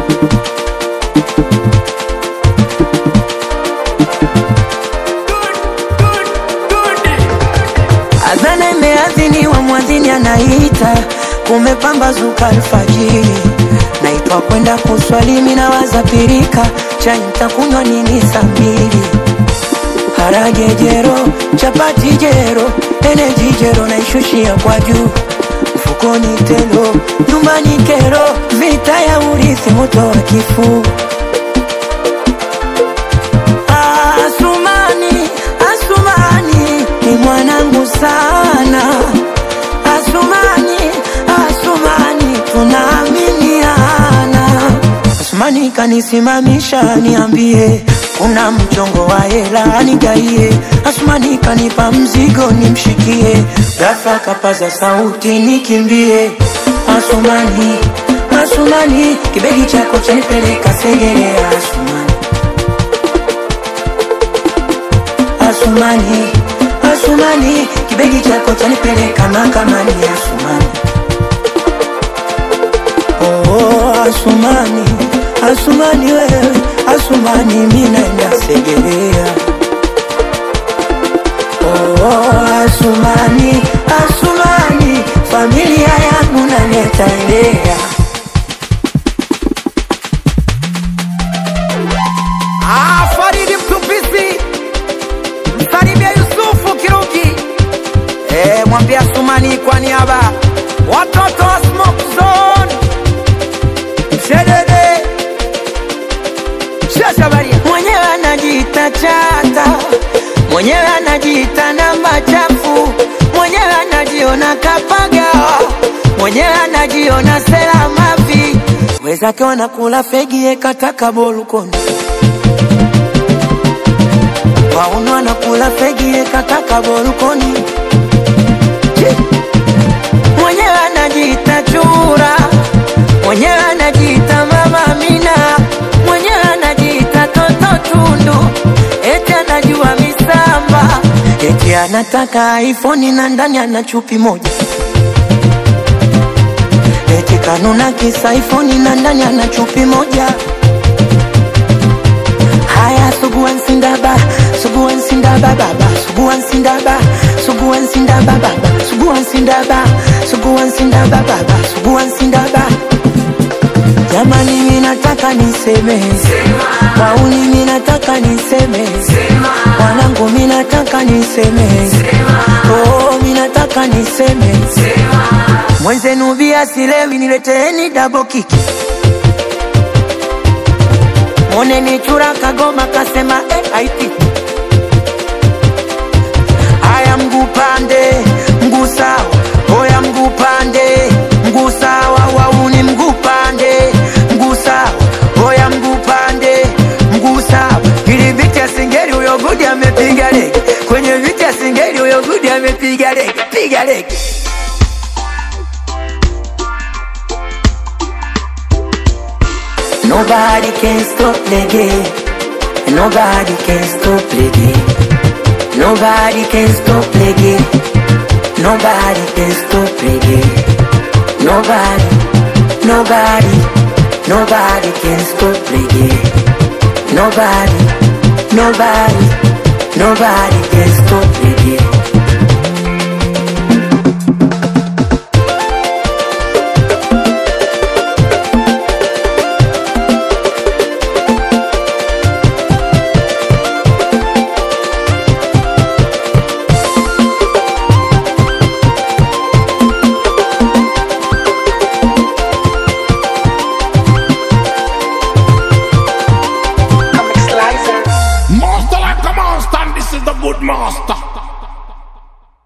Adhana imeadhiniwa, mwadhini anaita, kumepambazuka alfajiri, naitwa kwenda kuswali, mimi nawaza pirika, chai nitakunywa nini saa mbili? Harage jero, chapati jero, eneji jero, naishushia kwa juu, mfukoni telo, nyumbani kero, vita ya urithi, moto wa kifuu Asumani, Asumani ni mwanangu sana. Asumani, Asumani tunaaminiana. Asumani kanisimamisha niambie, kuna mchongo wa hela nigaie. Asumani kanipa mzigo nimshikie, ghafla kapaza sauti nikimbie. Asumani, Asumani kibegi chako chanipeleka Segerea. Asumani Asumani, Asumani, kibegi chako chanipeleka mahakamani. Asumani, oh, oh, Asumani, Asumani wewe, Asumani mimi naenda Segerea. Oh, oh, Asumani, Asumani, familia yangu naleta elea. Ah, Faridi Mtupisi, msalimia Yusufu Kiruki, eh, mwambia Sumani kwa niaba watoto wa Smoke Zone, Mshedede, Shashabaria, mwenyewe anajiita chata, mwenyewe anajiita namba chafu, mwenyewe anajiona kapagawa, mwenyewe anajiona sela mavi, wezake wanakula fegi ekataka bolukoni wauno anakula fegi ekataka bolukoni Chi! mwenyewe anajiita chura, mwenyewe anajiita mama Amina, mwenyewe anajiita toto tundu, eti anajua misamba, eti anataka iPhone na ndani ana chupi moja, eti kanuna kisa iPhone na ndani ana chupi moja. Haya, suguan sindaba, suguan sindaba baba, suguan sindaba, suguan sindaba baba, suguan sindaba, suguan sindaba baba, suguan sindaba. Jamani, mimi nataka niseme, wauni mimi nataka niseme, wanangu mimi nataka niseme, oh mimi nataka niseme, mwenzenu bia silewi, nileteeni double kick. Moneni chura kagoma kasema eh, aiti haya mguu pande mguu sawa oya mguu pande mguu sawa wauni mguu pande mguu sawa oya mguu pande mguu sawa ili viti ya singeli huyo gudi amepiga lege kwenye viti ya singeli huyo gudi amepiga lege piga lege Nobody can stop the game. Nobody can stop the game. Nobody can stop the game. Nobody can stop the game. Nobody, nobody, nobody can stop the game. Nobody, nobody, nobody can